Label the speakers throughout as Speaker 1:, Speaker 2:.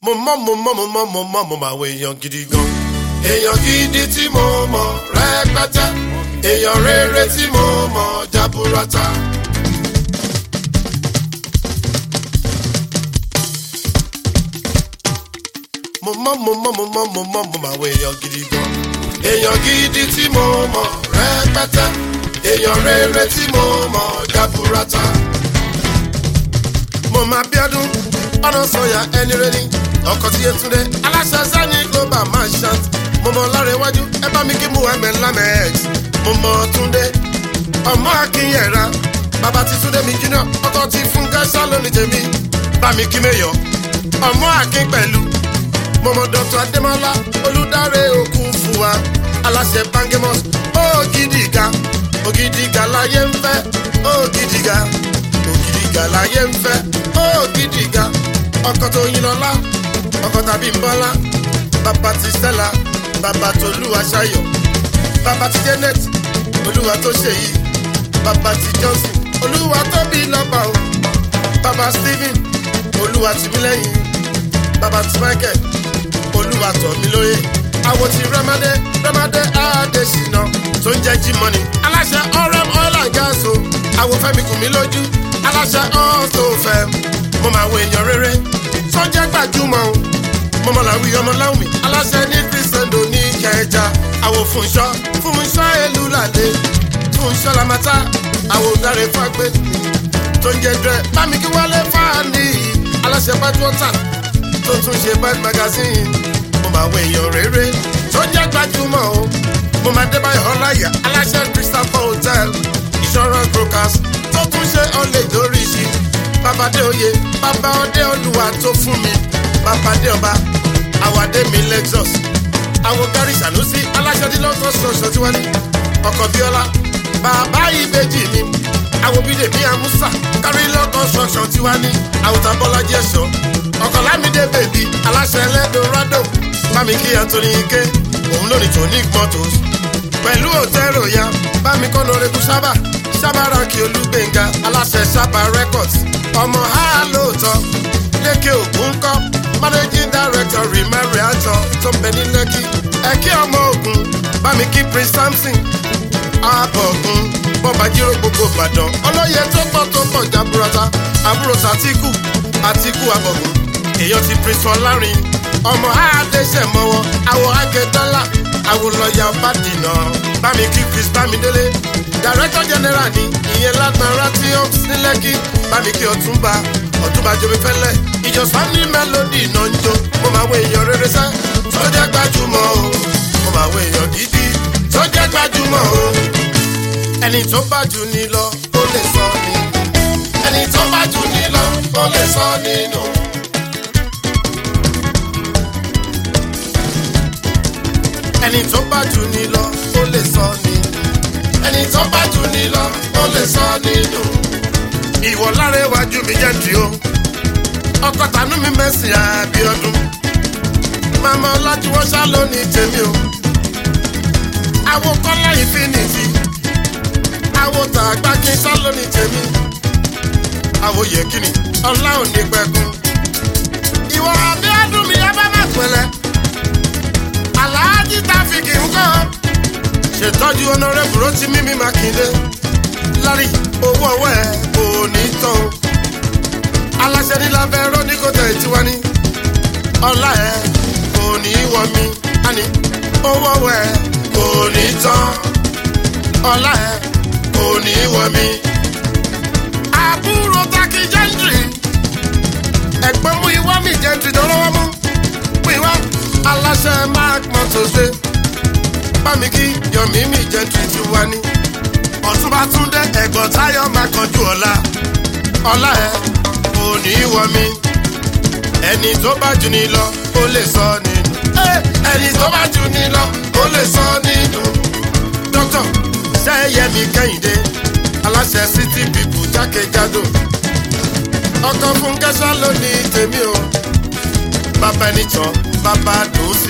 Speaker 1: mo mọ̀ mo mọ̀ mo mọ̀ mo mọ̀ mo mọ̀ àwọn èèyàn gidi gan. èèyàn gidi tí mo mọ̀ rẹpẹtẹ èèyàn rere tí mo mọ̀ jaburata. mo mọ̀ mo mọ̀ mo mọ̀ mo mọ̀ mo mọ̀ àwọn èèyàn gidi gan. èèyàn gidi tí mo mọ̀ rẹpẹtẹ èèyàn rere tí mo mọ̀ jaburata. mo máa bí ọdún ọ̀nà sọ̀yà ẹni rẹ ni ọkọ̀ tí yẹtúndé aláṣẹ sani global merchant mo mọ lára iwájú ẹ bá mi kí muhammed lamex mo mọ túndé ọmọ akínyẹ̀ra bàbá ti túndé mi jìnnà ọkọ̀ ti fún kẹ́sà lónìí tèmi bá mi kí mẹ́yọ̀ ọmọ akín pẹ̀lú mo mọ dr adémọlá olùdarí òkú fún wa aláṣẹ bangemus ògidìga ògidìga láyé ń fẹ́ ògidìga ògidìga láyé ń fẹ́ ògidìga ọkọ̀ tó yin lọ́lá ọkọ̀ tàbí ń bọ́lá bàbá ti stella bàbá tó lùwà ṣayọ̀ bàbá ti janet olúwa tó ṣe yìí bàbá ti johnson olúwa tó bí lọ́ba o bàbá stephen olúwa tì mí lẹ́yìn bàbá ti michael olúwa tọ̀ mí lóye àwọn ti rẹ́mádé rẹ́mádé àdéṣínà tó ń jẹ́ jí-mọ́nì aláṣẹ ọ̀rẹ́m oil and gas o àwọn fẹ́mi kù mí lójú aláṣẹ ọ̀tọ̀fẹ́ mo máa wo èèyàn rere tó jẹ́ gbajúmọ̀ o mo mọ̀ làwí ọmọ láwùmí aláṣẹ ní kristiando ní kẹjà àwọn fúnṣọ́ fúnṣọ́ èlú làdé fúnṣọ́ lamata àwọn òdàrẹ fàgbé tó ń jẹ dẹ bámi kí wálé fáàní aláṣẹ bad water tó tún ṣe bad magazine mo máa wo èèyàn rere tó jẹ́ gbajúmọ̀ o mo máa dé báyọ̀ ọláyà aláṣẹ christopher hotel insurance brokers tó tún ṣe ọ̀lẹ́ lóríṣi babadé oyè bàbá ọdẹ olúwa tó fún mi babadé ọba àwàdé mi lexus àwọn gary sanusi aláṣẹdínlọ́tọ̀ ṣọṣọ tí wọ́n ní ọkọ̀ bíọ́lá bàbá ìbejì mi àwọn bídè mi àmúsà kárí lọ́kọ̀ ṣọṣọ tí wọ́n ní àwùjọ bọ́lájí ẹ̀ṣọ́ ọkọ̀ lámìdé bèbí aláṣẹ ẹlẹ́dọ̀rọ̀dọ̀ bámi kí anthony ike òun lónìí tonic motors pẹ̀lú òtẹ́rò ya bámi kọ́ lórí sábà sábàrà kí olúgbẹ̀ngà aláṣẹ sábà records ọmọ ha lóòótọ́ lékè ògùn kọ́ managing director rimari àjọ tó ń bẹ ní lẹ́kì ẹ̀kí ọmọ ogun bámi kí prince samson abọ̀gùn bọ́bajíró gbogbo ìbàdàn ọlọ́yẹ tó pọ̀ tó pọ̀ jaburata àbúrò sàtìkù àtìkù abọ̀gùn èèyàn ti prince ọlárin ọmọ àádẹ́sẹ̀ mọ́wọ́ àwọ̀ àgẹ́dọ́là àwòlọ́yà bàdìnà bámi kí chris bámidélé director general ni ìyẹn lágbára tí ó ní lẹ́kì bámi kí ọ̀túnba ọ̀túnba jomi fẹ́lẹ̀ ìjọsán ní mélòdì náà ń jó mo máa wo èèyàn rere sẹ́ tó jẹ́ gbajúmọ̀ o mo máa wo èèyàn gidi tó jẹ́ gbajúmọ̀ o ẹni tó bá jù ní lọ ó lè sọ nínú ẹni tó bá jù ní lọ ó lè sọ nínú. ẹni tó bá jù ní lọ ó lè sọ nínú ẹni tó bá jù ní lọ ó lè sọ nínú. ìwọ lára iwájú mi jẹ́ tí o ọkọ̀ tànú mi mẹ́sìn àbíọ́dún màmá ọlájúwọ́ ṣá lónìí tèmi o àwo kọ́lá ìfinìtì àwo tàgbà kí n ṣá lónìí tèmi àwo yẹ̀kìnì ọlá òní pẹ̀kun ìwọ àbíọ́dún mi yá bá má pẹ̀lẹ́ aláàjì tàfíkì ńkọ́ ṣètọ́jú ọ̀nàrẹ́bù rántí mímí mákindé lárí owó ọwọ́ ẹ̀ kò ní tán aláṣẹ ní lábẹ́ rọ́níkọ́tẹ̀ tiwa ní ọlá ẹ̀ kò ní wọ mí àní owó ọwọ́ ẹ̀ kò ní tán ọlá ẹ̀ kò ní wọ mí. àbúrò taki jẹ́ntì ẹ̀gbọ́n mú ìwá mi jẹ́ntì dọ́rọ́wọ́ mú mú ìwá aláṣẹ mark mọ́tòṣe bámi kí yọ̀mí mi jẹ́ntì tiwa ní ọ̀túnba túndé ẹ̀gbọ́n táyọ̀ máa kanjú ọ̀la ọ̀la ẹ̀ kò ní wọ mí ẹni tó bá jù ní lọ ó lè sọ nínú ẹni tó bá jù ní lọ ó lè sọ nínú. dókítà sẹ́yẹ̀mí kẹ́hìndé aláṣẹ city people jákèjádò ọkọ̀ fún kẹ́sà lónìí tèmi o bàbá ẹni tán bàbá dòsí.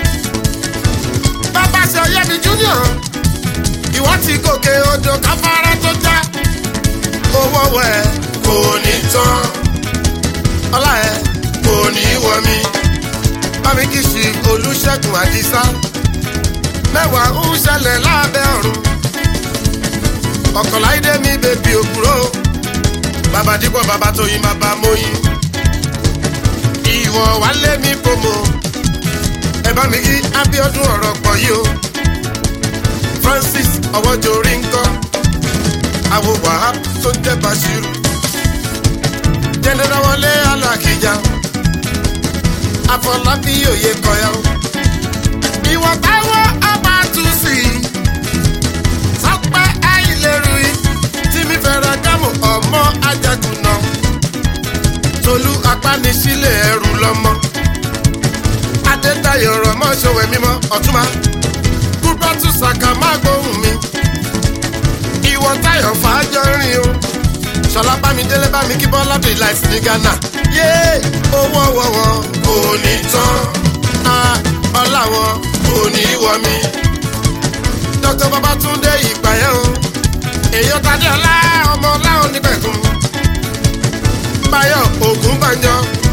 Speaker 1: bàbá ṣe ọyẹ́mi junior ìwọ ti gòkè odò káfárá tó já owó wẹ̀ kò ní tán ọlá ẹ̀ kò ní wọ mí. olùṣègùn àdìsá mẹ́wàá ń ṣẹlẹ̀ lábẹ́ ọ̀run ọ̀kànláìdé mi bèbí òkúrò bàbá dípọ̀ bàbá tóyin bàbá móyin ìwọ wálé mi promo ẹ bá mi kí abiodun ọ̀rọ̀ pọ̀ yìí o francis ọwọ́jọ́rí ńkọ́ àwo wahab tó ń jẹ́ bashiru jẹ́ndẹ́rẹ́ wọlé alákìjà àfọlábí òye kọyà o ìwọ táwọn abátúsì sọpẹ́ àìlérú yìí tí mi fẹ́ràn gámù ọmọ ajagun náà tolú apánisílẹ̀ ẹrù lọ́mọ adétayọ̀ rọ̀mọ́ ṣòwò mímọ́ ọ̀túnmá kúbátù sàkà má gbóhùn mi ìwọ táyọ̀ fàájọ́ rìn o ṣọlá bámidélé bámi kí bọ́lá dé láìsí ní ghana yé owó ọwọ́ wọn kò ní tán á ọlá wọn kò ní wọ mi dr babatunde ìgbàyẹ̀ o èèyàn tadé ọlá ọmọ ọláwọn nígbẹ̀kùn báyọ̀ ògùn bàjọ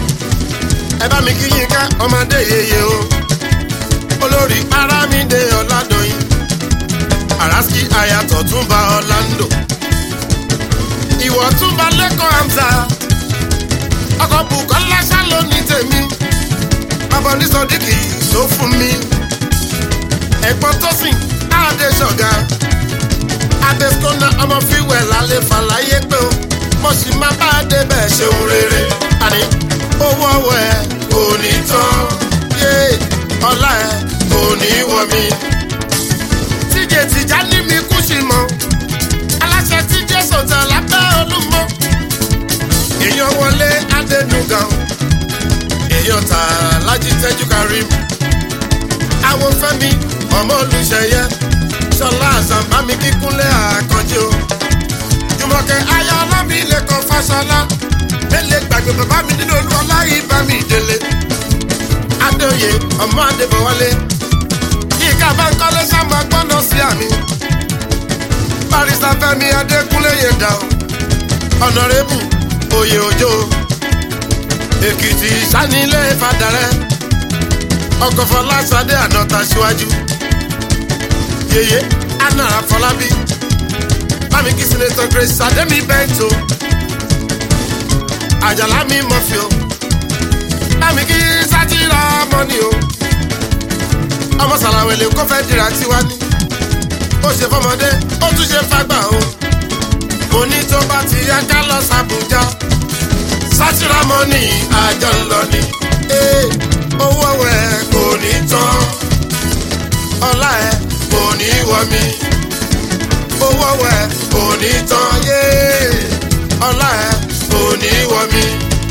Speaker 1: ẹ bá mi kí yín ká ọmọdé yeye o olórí arámídé ọ̀làdọ̀yìn araski ayatọ̀ tún bá ọ̀làǹdò ìwọ̀ tún bá lẹ́kọ̀ọ́ hamza ọkọ̀ bukola ṣáló ní tèmi bàbá onísọdíkì tó fún mi ẹ̀gbọ́n tó sìn áàdé ṣọ̀gá adeskona ọmọ fíwẹ̀ lálẹ́ fàlàyé pé o mo sì máa bá a débẹ̀ ṣeun rere àní owó ọwọ́ ẹ kò ní tán yé ọlá ẹ kò ní wọ mi tíje tìjà ní mi kú sí mọ́ aláṣẹ tíje sọ̀tà lábẹ́ olúmọ èèyàn wọlé adẹnugan èèyàn tà lájí tẹ́jú karim àwọn fẹ́mi ọmọ olùṣeyẹ sọlá àzàmbámi kíkúnlẹ̀ àkànjì o jùmọ̀kẹ́ ayọ̀ ọlọ́mi lẹ́kọ̀ọ́ fásọlá lẹ́lẹ̀ gbàgbé bàbá mi nínú olúọlá ìbá mi délé adéoyè ọmọ adébọwálé yíká bá ń kọ́lé sábà gbọ́dọ̀ sí àmì barista fẹmi adékúnlé yẹn dà o ọ̀nàrẹ́bù oyè òjò èkìtì sanilé fàdàrẹ́ ọkọ̀ fọlásadé ànọ́ta síwájú yeye anna afọlábí bámi kí sinetọ grace sademi bento àjàlá mi mọ̀fì o bámi kí sátìrà mọ́ni o ọmọ sàlàwẹ̀lẹ̀ kó fẹ́ dira tiwa ni ó ṣe fọmọdé ó tún ṣe fagbà o mo ní tó bá ti yá ká lọ sàbújá sátìrà mọ́ni àjọ ńlọ ni ee owó ẹ kò ní tán ọlá ẹ kò ní wọ mi owó ẹ kò ní tán yé ọlá ẹ kò ní wọ mi.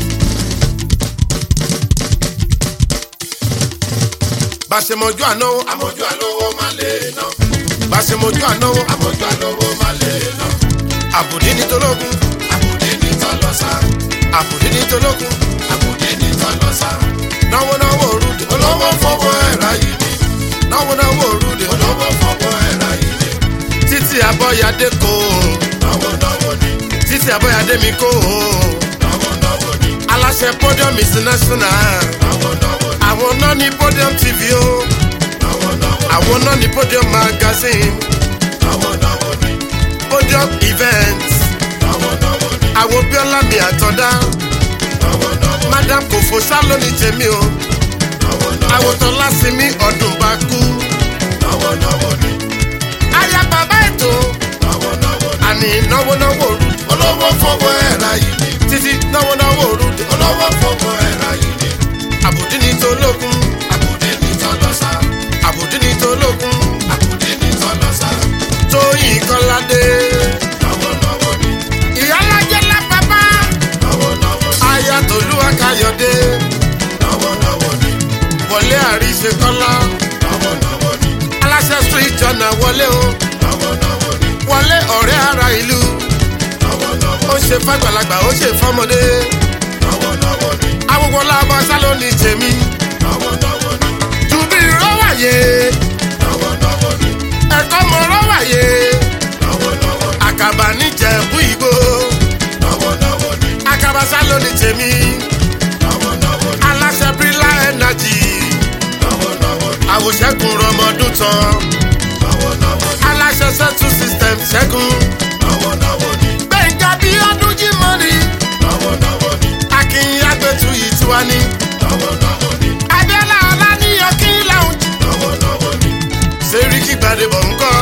Speaker 1: bàṣẹmọjú ànáwó àmọjú àlówó má lè ná bàṣẹmọjú ànáwó àmọjú àlówó má lè ná àbùdí ní tológun àbùdí ní tọlọsà àbùdí ní tológun àbùdí ní tọlọsà náwó náwó orúdè olówó fọwọ́ ẹ̀rá yìí ni náwó náwó orúdè olówó fọwọ́ ẹ̀rá yìí ni títí abọ́yadé kò náwó náwó ni títí abọ́yadé mi kò náwó náwó ni aláṣẹ podium international náwó náwó ni àwọn náà ní podium tv o náwó náwó ni àwọn náà ní podium magazine náwó náwó ni podium events náwó náwó ni àwọn bíọ́lá mi àtọ́dá náwó náwó ni madam kòfó sálóni tèmi o náwó náwó ni àwòtán lásìmí ọdún bá kú náwó náwó ni aya bàbá ètò náwó náwó ni àní náwó náwó rú olówó fọwọ́ ẹ̀rá yìí ni títí náwó náwó rú olówó fọwọ́ ẹ̀rá yìí ni àbùdí ní tológun àbùdí ní tọlọ́sà àbùdí ní tológun àbùdí ní tọlọ́sà tóyìn kọ́ládé náwó náwó ni ìyálàjẹ́ lápapá náwó náwó ni aya tòlúwa káyọ̀dé náwó náwó ni wọlé àríṣe kọ́lá náwó náwó ni aláṣẹ street jọ̀nà wọlé o náwó náwó ni wọlé ọ̀rẹ́ ara ìlú náwó náwó ó ṣe fàgbàlagbà ó ṣe fọmọdé náwó náwó ni awogwo lábọ sálóni tèmi náwó náwó ni tùbí rọwàyè náwó náwó ni ẹ̀kọ́ mọ rọwàyè náwó náwó ni àkàbà níjẹ̀bú ìgbò náwó náwó ni àkàbà sálóni tèmi náwó náwó ni aláṣẹ bírílà ẹnàjì náwó náwó ni àwòṣẹ́gun rọmọdún tán. aláṣẹ settle system ṣẹ́gun. gbẹ̀ngà bí ọdún jí mọ́ni. akin agbẹ́tù yìí tí wá ní. abiola ọláníyàn kí lounge. sẹ́ríkì gbàdébọ̀ ńkọ́.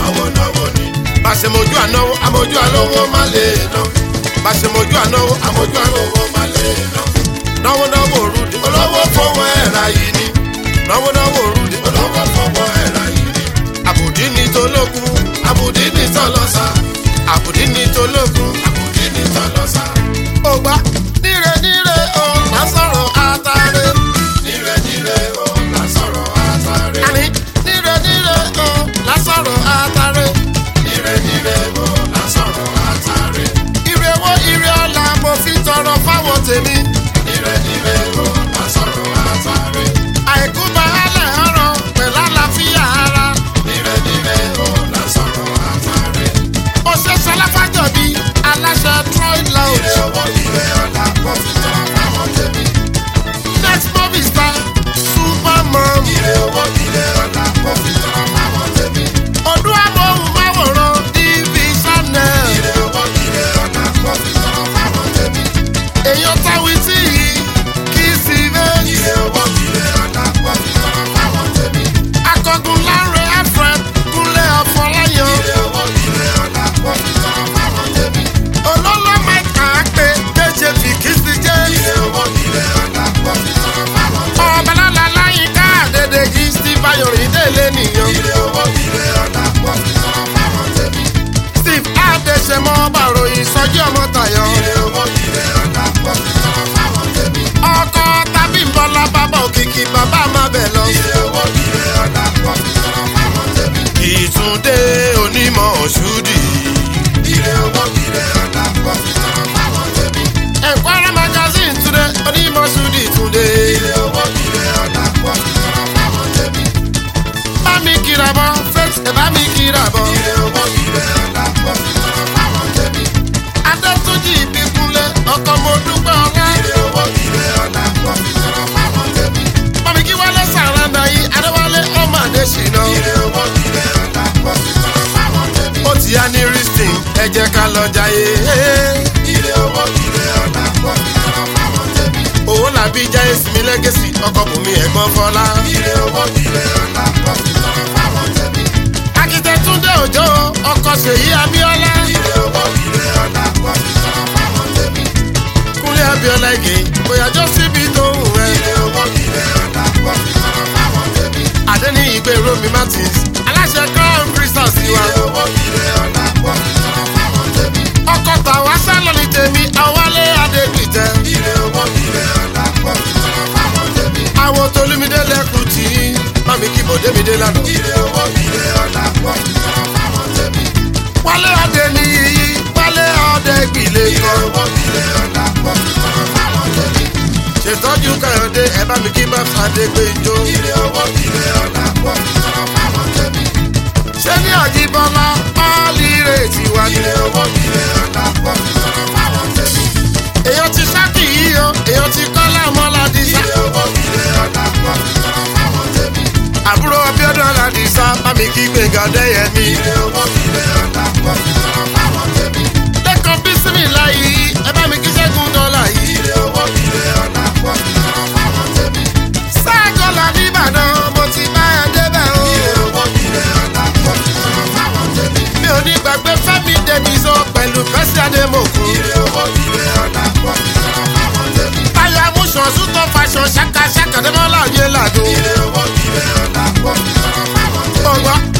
Speaker 1: bàṣẹ̀mọ̀jú ànáwó àmọ̀jú àlówó má lè ná. bàṣẹ̀mọ̀jú ànáwó àmọ̀jú àlówó má lè ná. náwó náwó rúdi olówó fowó ẹ̀rà yìí ni. náwó náwó rúdi olówó fowó ẹ̀rà yìí ni. àbùdí ni tológun àbùdí ni tọlọ́sà. àbùdí ni tológun àbùdí ni tọlọ́sà. ó gbá níre níre o lásọ̀rọ̀ àtàrẹ. níre níre o lásọ̀rọ̀ àtàrẹ. àní níre níre o lásọ̀rọ̀ àtàrẹ. níre níre o lásọ̀rọ̀ àtàrẹ. ire wo ire ọ̀la mo fi tọrọ fáwọn tèmi. níre níre o lásọ̀rọ̀ àtàrẹ. àìkú baálẹ̀ ọ̀rọ̀ pẹ̀lú àlàáfíà ara. níre níre o lásọ̀rọ̀ àtàrẹ. ó ṣe ṣọláfàjọbí aláṣẹ troy lounge. ire owó ire ọ̀la mo fi tọrọ fáwọn tèmi. next movie star super mom. ire owó ire ọ̀la mo fi tọrọ fáwọn tèmi. ọdún amóhùnmáwòrán tv channel. ire owó ire ọ̀la mo fi tọrọ fáwọn tèmi. èèyàn táwí tí yìí kì í sí bẹ́ẹ̀. ire owó ire ọ̀la mo fi tọrọ fáwọn tèmi. akọgun láre alfred kúnlẹ̀ ọ̀fọ̀láyàn. ire owó ire ọ̀la mo fi tọrọ fáwọn tèmi. olólọ́ mẹ́ta pé méje fi kì í sí jẹ́. ire owó ire ọ̀la mo fi tọrọ fáwọn tèmi. ọ̀bàlálà láyínká àdédéjì steve ayọ̀rìn délé nìyàn. ire owó ire ọ̀la mo fi tọrọ fáwọn tèmi. steve adéṣemọ bàròyìn sọjí ọmọ tayọ. ire owó ire ọ̀la mo fi tọrọ fáwọn tèmi. ọkọ tàbí nbọlá bàbá òkìkí bàbá má bẹ̀ lọ. ire owó ire ọ̀la mo fi tọrọ fáwọn tèmi. ìtúndé onímọ̀ ṣúdì. ire owó ire ọ̀la mo fi tọrọ fáwọn tèmi. ẹ̀kwárá magazine túnde onímọ̀ ṣúdì túnde. ire owó ire ọ̀la mo fi tọrọ fáwọn tèmi. bá mi kíra bọ́ faith ẹ̀ bá mi kíra bọ́. ire owó ire ọ̀la mo fi tọrọ fáwọn tèmi. adétúnjì ìbíkúnlé ọkọ̀ mo dúpẹ́ ọlá. ire owó ire ọ̀la mo fi tọrọ fáwọn tèmi. bàbí kí wálé sàrànà yìí adéwálé ọmọ àdéṣínà. ire owó ire ọ̀la mo fi tọrọ fáwọn tèmi. ó ti yá ní ristin ẹ jẹ́ ká lọ jayé. ire owó ire ọ̀la mo fi tọrọ fáwọn tèmi. owó làbí jáyé sinmi lẹ́gẹ̀sì ọkọ̀ bùnmi ẹ̀gbọ́n fọlá. ire owó ire ọ̀la mo fi tọrọ fáwọn tèmi. akitẹ túndé òjò ọkọ̀ ṣèyí abíọ́lá. ire owó ire ọ̀la mo fi tọrọ fáwọn tèmi. kúnlé abíọ́lá igi bóyá jọ síbi tó ń wẹ̀. ire owó ire ọ̀la mo fi tọrọ fáwọn tèmi. àdéní ìgbé romi martins aláṣẹ crown crystal sí wa. ire owó ire ọ̀la mo fi tọrọ fáwọn tèmi. ọkọ̀ tàwa sálọ ní tèmi àwálé adégbìtẹ. ire owó ire ọ̀la mo fi tọrọ fáwọn tèmi. àwọn tolúmídé lẹ́kùn tí mami kí bòdémídé lánàá. ire owó ire ọ̀la mo fi tọrọ fáwọn tèmi. wálé adé ní yíyí wálé ọdẹ gbìlẹ̀ kan. ire owó ire ọ̀la mo fi tọrọ fáwọn tèmi. ṣètọ́jú káyọ̀dé ẹ bá mi kí bá fàdé gbé ijó. ire owó ire ọ̀la mo fi tọrọ fáwọn tèmi. ṣé ní àjíbọ́lá pálí rèétí wá ní. ire owó ire ọ̀la mo fi tọrọ fáwọn tèmi. èèyàn ti sákì yìí o èèyàn ti kọ́lá mọ́ládì sá. ire owó ire ọ̀la mo fi tọrọ fáwọn tèmi. àbúrò abiodun aládìsá bá mi kí gbẹ̀ngà dẹ́yẹmí. ire owó ire ọ̀la mo fi tọrọ fáwọn tèmi. lẹ́kọ̀ọ́ bísímì láyé ẹ bá mi kí sẹ́gun dọ́là yìí. ire owó ire ọ̀la mo fi tọrọ fáwọn tèmi. ságọ́lá nìbàdàn mo ti bá ẹ débẹ̀ o. ire owó ire ọ̀la mo fi tọrọ fáwọn tèmi. mi ò ní gbàgbé fẹ́mi dèbìsọ pẹ̀lú fẹ́sí adémọ̀kún. ire owó ire ọ̀la mo fi tọrọ fáwọn tèmi. táyà amúṣan sútọ̀ fàṣọ ṣàkàṣàkà dẹ́mọ́lá òye làgò. ire owó ire ọ̀la mo fi tọrọ fáwọn tèmi. ọgbà